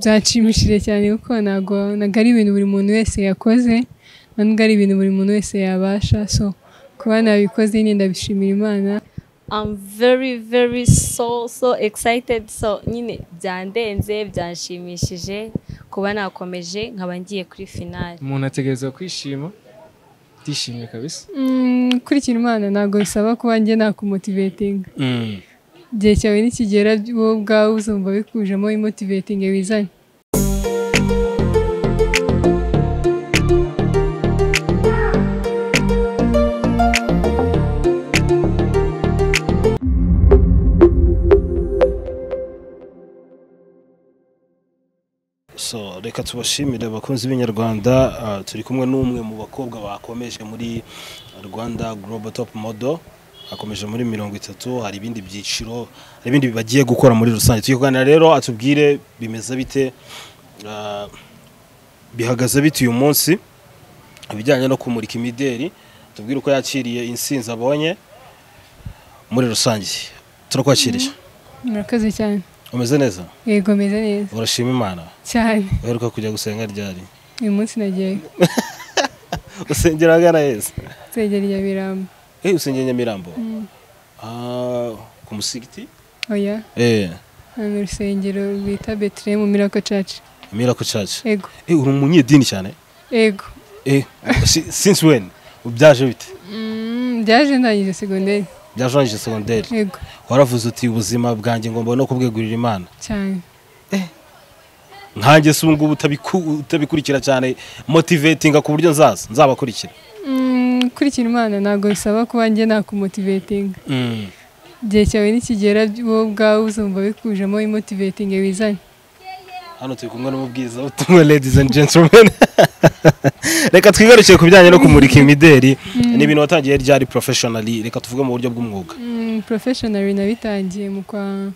byanshimishije cyane kuko ntabwo ntabwo ari ibintu buri muntu wese yakoze ntabwo ari ibintu buri muntu wese yabasha so kuba nabikoze nyine ndabishimira imana I'm very very so so excited so nyine byandenze byanshimishije kuba nakomeje nkaba ngiye kuri finale umuntu ategereza kwishima atishimye kabisa Mm, kurikira imana ntabwo bisaba kuba njye nakumotivatinga igihe cyawe nikigera wowe ubwawe uzumva bikujemo imotivatingi wizanye so reka tubashimire abakunzi b'inyarwanda Ah, turi kumwe n'umwe mu bakobwa bakomeje muri rwanda global top model akomeje muri mirongo itatu hari ibindi byiciro hari ibindi bagiye gukora muri rusange tujye kuganira rero atubwire bimeze bite ah, bihagaze bite uyu munsi ibijyanye no kumurika imideri tubwire uko yakiriye insinzi abonye muri rusange turakwakiriye murakoze cyane umeze neza yego meze neza urashima imana cyane uheruka kujya gusenga ryari uyu munsi nagiyeyo usengera ahagana heza nsengera rya birambo eh usengera nyamirambo Ah, ku musigiti oya eh hano urusengero bita betelehemu mirako caci mirako church yego eh uri umunyedini cyane yego eh si- since when ubyaje bite Mm, byaje ndangije segonderi byarangije secondaire yego waravuze uti ubuzima bwanjye ngomba no kubwegurira imana cyane nkanjye se ubu ngubu utabiku- utabikurikira cyane motivatinga ku buryo nzaza nzabakurikira Mm, kurikira imana ntabwo bisaba kuba njye nakumotivatinga Mm. igihe cyawe nikigera wowe ubwawe uzumva bikujemo imotivatingi wizanye hano turi kumwe n'umubwiza utumwe ladies and gentlemen reka twigarukiye ku bijyanye no kumurika imideri ni ibintu watangiye ryari professionally reka tuvuge mu buryo bw'umwuga Mm, professional nabitangiye mu kwa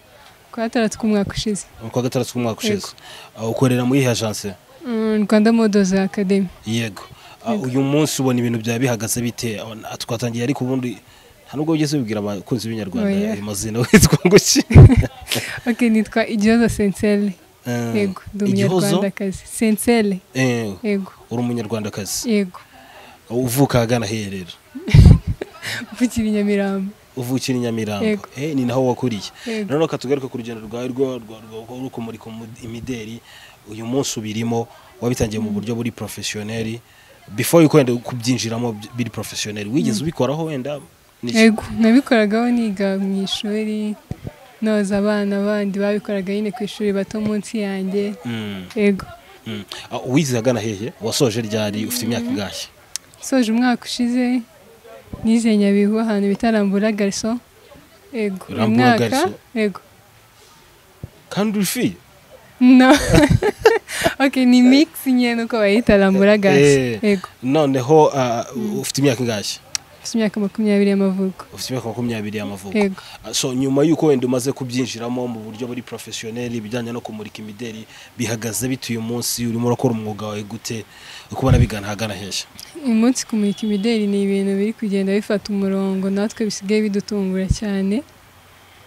kwa gatandatu k'umwaka ushize mu kwa gatandatu k'umwaka ushize Ah, ukorera muri iyi agence Mm, Rwanda Models Academy yego Ah, uyu munsi ubona ibintu byawe bihagaze bite Ah, na- twatangiye ariko ubundi nta nubwo wigeze wibwira abakunzi b'inyarwanda Oya. ayo mazina witwa nguki ok nitwa Igihozo Sensele Eh, yego ndi igihozo umunyarwandakazi Sensele Eh, yego uri umunyarwandakazi yego uvuka ahagana hehe rero mvukira i Nyamirambo uvukira i Nyamirambo Yego. Eh, ni naho wakuriye Yego. noneho reka tugaruke ku rugendo rwawe rwo rwa- rwa- rwo rwo kumurika umu- imideri uyu munsi ubirimo wabitangiye mu buryo buri professionel before you kwenda kubyinjiramo by- biri professionel wigeze ubikoraho wenda Niki? yego nabikoragaho niga mu ishuri noza abana bandi babikoraga nyine ku ishuri bato munsi yanjye Mm, yego mm. Ah, wize agana hehe wasoje ryari ufite imyaka ingahe soje umwaka ushize nize Nyabihu ahantu bita Rambura Garso yego uyu Rambura mwaka- Garçon? yego kandi uri fiye No. okay, ni mix nyene uko bayita rambura Eh. gas. Yego. noneho ah, ufite imyaka ingahe Mfite imyaka makumyabiri y'amavuko. ufite imyaka makumyabiri y'amavuko Yego. Ah, so nyuma y'uko wenda umaze kubyinjiramo mu buryo buri professionel ibijyanye no kumurika imideri bihagaze bite uyu munsi urimo urakora umwuga wawe gute uko ubona bigana ahagana hehe Uyu munsi kumurika imideli ni ibintu biri kugenda bifata umurongo natwe bisigaye bidutungura cyane.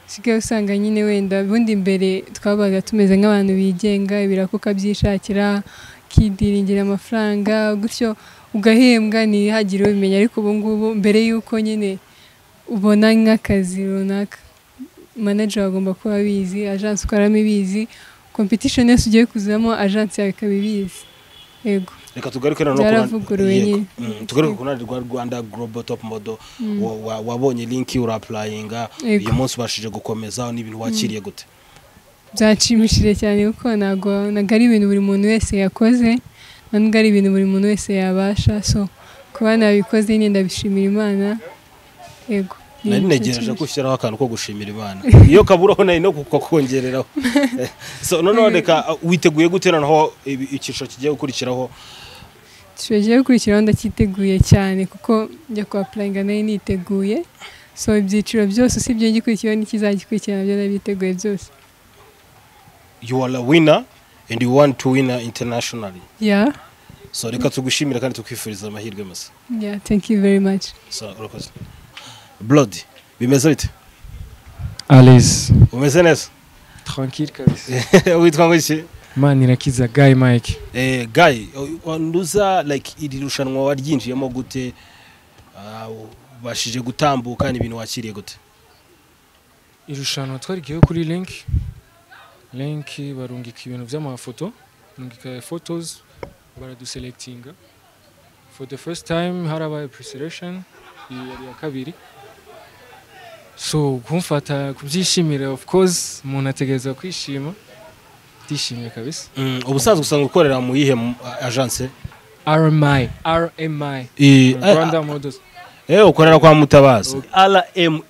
Usigaye usanga nyine wenda ubundi mbere twabaga tumeze nk'abantu bigenga ibirakuka byishakira kidiringira amafaranga gutyo ugahembwa ntihagire ubimenya ariko ubu ngubu mbere y'uko nyine ubona nk'akazi runaka manager agomba kuba abizi agence ukoramo ibizi competition yose ugiye kuzamo agence yawe ikaba ibizi yego reka tugaruke noneho ku- Byaravuguruwe Yego. nyine. Mm, tugaruke ku ruhande rwa rwanda global top model Wa- wa- wabonye linki urapurayinga Yego. uyu munsi ubashije gukomeza n'ibintu wakiriye gute byanshimishije cyane kuko ntabwo ntabwo ari ibintu buri muntu wese yakoze ntabwo ari ibintu buri muntu wese yabasha so kuba nabikoze nyine ndabishimira imana yego nari negereje ko ushyiraho akantu ko gushimira imana iyo kaburaho nari no kukongereraho so noneho reka uh, witeguye gute noneho ibi- icyiciro kigiye gukurikiraho tugiye gukurikiraho ndacyiteguye cyane kuko njya kwa purayinga nayo niteguye so ibyiciro byose usibye ngikurikiyeho n'ikizagikurikirana byo nabiteguye byose you are a winner and you want to win internationally ya so reka tugushimire kandi tukwifuriza amahirwe masa ya thank you very much so urakoze blood bimeze bite alize umeze neza tranquille kabisa witwa ngo iki imana irakiza gayi mike Eh, Guy, wanduza like iri rushanwa waryinjiyemo gute Ah, ubashije gutambuka ni ibintu wakiriye gute irushanwa twarigiyeho kuri linki linki barungika ibintu by'amafoto barungika photos baraduselectinga for the first time harabaye pre-selection iyi yari iya kabiri so kumfata kubyishimira of course umuntu ategereza kwishima ndishimye kabisa Mm, ubusanzwe usanga ukorera mu yihe mu- a- agence rmi rmi Eh, rwanda models eh, ukorera kwa mutabazi rma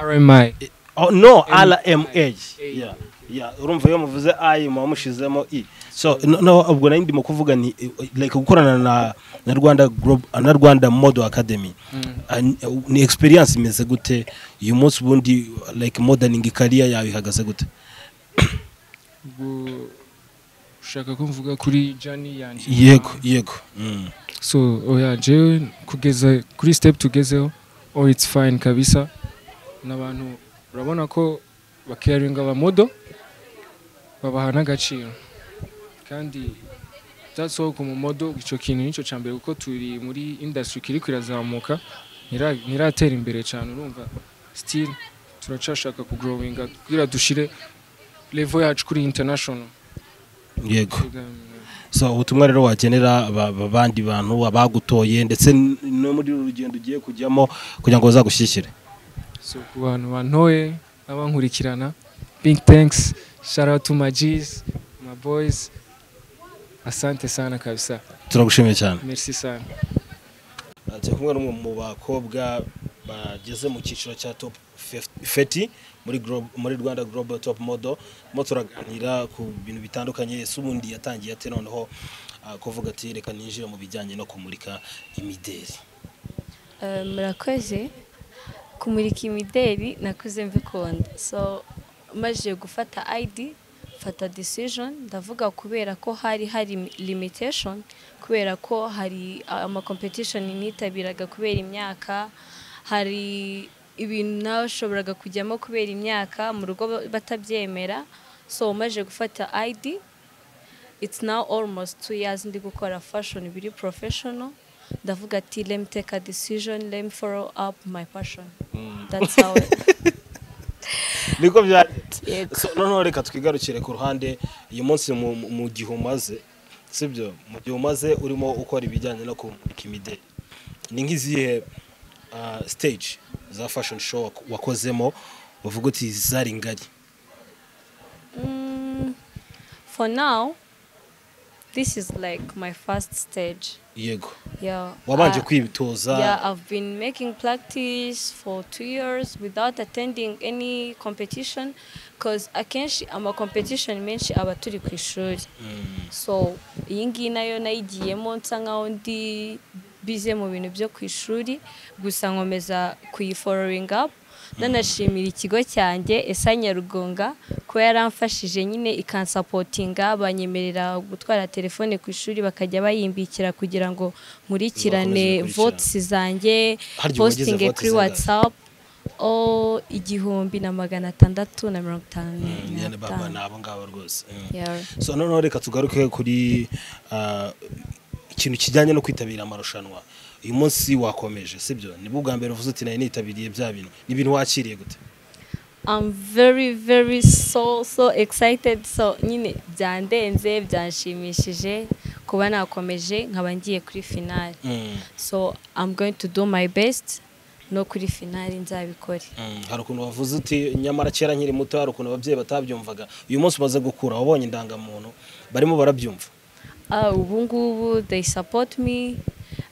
rmi Oh, no rma Yeah, yeah. urumva iyo muvuze i muba mushizemo i so no- no, ubwo nari ndimo kuvuga ni eh, like gukorana na na rwanda Glob- na rwanda model academy Ah, ni- ni experience imeze gute uyu munsi ubundi like modeling career yawe ihagaze gute ubwo ushaka ko mvuga kuri jani yanjye yego yego Mm. so oya jewe kugeza kuri step tugezeho all it's fine kabisa n'abantu urabona ko bacaringa abamodo babaha n'agaciro kandi udasohoka umumodo icyo kintu nicyo cya mbere kuko turi muri industry kiri kirazamuka ntira- ntiratera imbere cyane urumva still turacashaka kugrowinga kugira dushire level yacu kuri international yego so ubutumwa rero wagenera aba- aba- abandi bantu abagutoye ndetse n- no muri uru rugendo ugiye kujyamo kugira ngo bazagushyigikire so ku bantu bantoye n'abankurikirana big thanks shout out to my G's, my boys asante sana kabisa turagushimiye cyane merci sana turi kumwe n'umwe mu bakobwa bageze mu cyiciro cya top feti muri Glo- muri rwanda global top model mo turaganira ku bintu bitandukanye ese ubundi yatangiye ate noneho ah, kuvuga ati reka ninjire mu bijyanye no kumurika imideri Eh, murakoze kumurika imideri nakuze mbikunda so maze gufata id mfata decision ndavuga kubera ko hari hari limitation kubera ko hari ama competition nitabiraga kubera imyaka hari ibintu nawe ushoboraga kujyamo kubera imyaka mu rugo ba- batabyemera so maze gufata id it's now almost two years ndi gukora fashion biri professional ndavuga ati let me take a decision let me follow up my passion that's how it, niko byagenze yego So, noneho reka twigarukire ku ruhande uyu munsi mu- mu mu gihe umaze sibyo mu gihe umaze urimo ukora ibijyanye no kumurika imideri ni nk'izihe ah, stage za fashion show wak- wakozemo uvuga uti zari ngari Mm, for now this is like my first stage yego yeah wabanje I- Yeah, kwitoza I've been making practice for two years without attending any competition because akenshi ama competition menshi aba turi ku ishuri so iyi ngiyi nayo nayigiyemo nsa nkaho ndi bize mu bintu byo ku ishuri gusa nkomeza kuyifollowing up nanashimira ikigo cyanjye esa nyarugunga kuba yaramfashije nyine ikansapotinga banyemerera gutwara telefone ku ishuri bakajya bayimbikira kugira ngo nkurikirane Bakomeze gukurikirana. votes zanjye Harya uba wagize posting votes kuri zingahe? whatsapp o igihumbi na magana atandatu na mirongo itanu na nyine baba ni batanu abo ngabo rwose Mm. Yeah. so noneho reka tugaruke kuri ah, ikintu kijyanye no kwitabira amarushanwa uyu munsi wakomeje sibyo nibwo ubwa mbere uvuze uti nari nitabiriye bya bintu ni ibintu wakiriye gute I'm very very so so excited so nyine byandenze byanshimishije kuba nakomeje nkaba ngiye kuri finale Mm. so I'm going to do my best no kuri finale nzabikore Mm, hari ukuntu wavuze uti nyamara kera nkiri muto hari ukuntu ababyeyi batabyumvaga uyu munsi umaze gukura wabonye indangamuntu barimo barabyumva Ah, ubu ngubu they support me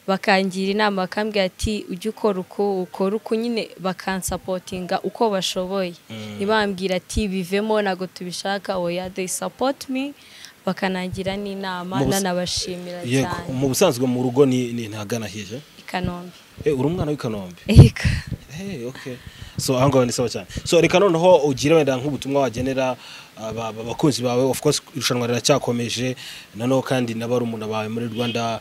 bakangira inama bakambwira ati ujye ukora uko ukora uko nyine bakansapotinga uko bashoboye ntibambwira ati bivemo ntabwo tubishaka oya they support me bakanangira n'inama Mu bus- nanabashimira yego cyane mu busanzwe mu rugo ni ni ntagana heje i kanombe Eh, uri umwana w'i Kanombe Yego. Hey, okay. so aho ngaho ni sawa cyane so reka noneho ugire wenda nk'ubutumwa wagenera aba- aba- abakunzi bawe of course irushanwa riracyakomeje noneho kandi n'abarumuna bawe muri rwanda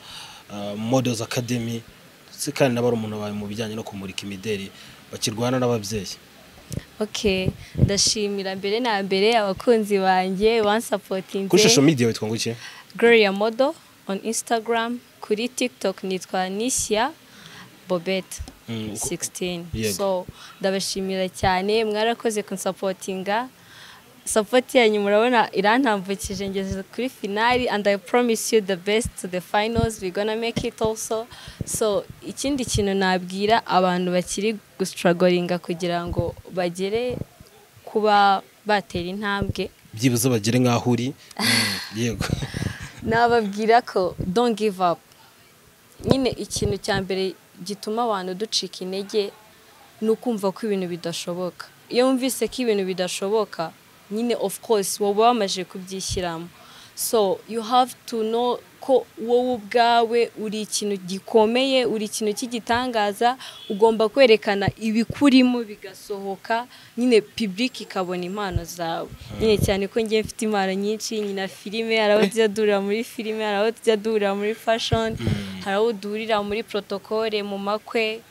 ah, models academy ndetse kandi n'abarumuna bawe mu bijyanye no kumurika imideri bakirwana n'ababyeyi ok ndashimira mbere na mbere abakunzi banjye kuri social bansapotinze media witwa ngo iki gloria modo on instagram kuri tiktok nitwa nishya bobette Mm, uko- 16 Yego. so ndabashimira cyane mwarakoze kunsapotinga support yanyu murabona irantambukije ngeze kuri finali and i promise you the best to the finals we gonna make it also so ikindi kintu nabwira abantu bakiri gustrugglinga kugira ngo bagere kuba batera intambwe byibuze bagere nk'aho uri yego nababwira ko don't give up nyine ikintu cya mbere gituma abantu ducika intege ni ukumva ko ibintu bidashoboka iyo wumvise ko ibintu bidashoboka nyine of course wowe wamaze kubyishyiramo so you have to know ko wowe ubwawe uri ikintu gikomeye uri ikintu cy'igitangaza ugomba kwerekana ibikurimo bigasohoka nyine public ikabona impano zawe nyine cyane ko ngiye mfite impano nyinshi nyina filime hari aho tujya duhurira muri filime hari aho tujya duhurira muri fashion hari aho duhurira muri protokole mu makwe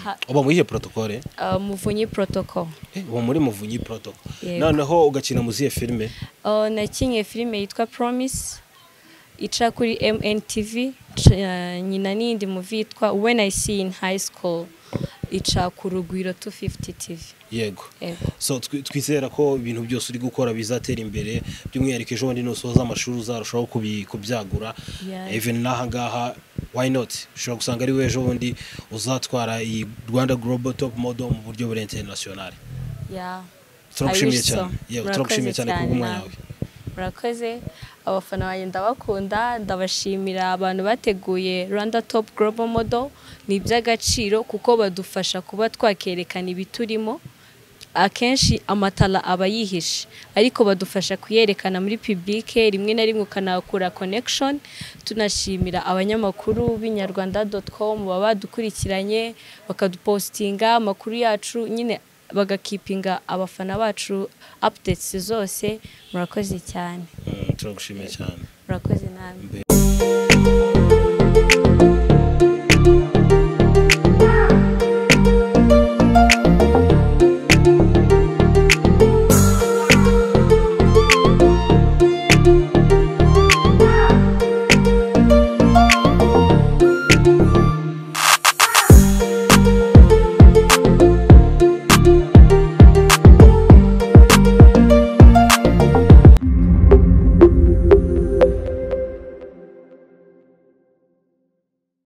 ha- uba muri iyo protokole uh, muvunyi protocol Eh, uba muri muvunyi protokole Yego. noneho ugakina muri izihe filime uh, nakinye filime yitwa promise ica kuri mntv c- uh, nyina n'iyindi muvi yitwa when i see in high school ica ku rugwiro 250 tv yego Yego. so twi- twizera ko ibintu byose uri gukora bizatera imbere by'umwihariko ejo bundi nusoza amashuri uzarushaho kubi- kubyagura Yeah. even n'aha ngaha why not ushobora gusanga ari we ejo bundi uzatwara iyi rwanda global top model mu buryo buri international yeah. turagushimiye I wish so. cyane yewe Murakoze turagushimiye cyane ku mwanya nawe. wawe murakoze abafana banjye ndabakunda ndabashimira abantu bateguye rwanda top global model ni iby'agaciro kuko badufasha kuba twakerekana ibiturimo akenshi amatara aba yihishe ariko badufasha kuyerekana muri pibulike rimwe na rimwe ukanahakura connection tunashimira abanyamakuru b'inyarwanda doti com baba badukurikiranye bakadupositinga amakuru yacu nyine bagakipinga abafana bacu updates zose murakoze cyane Mm, turagushimiye cyane murakoze namwe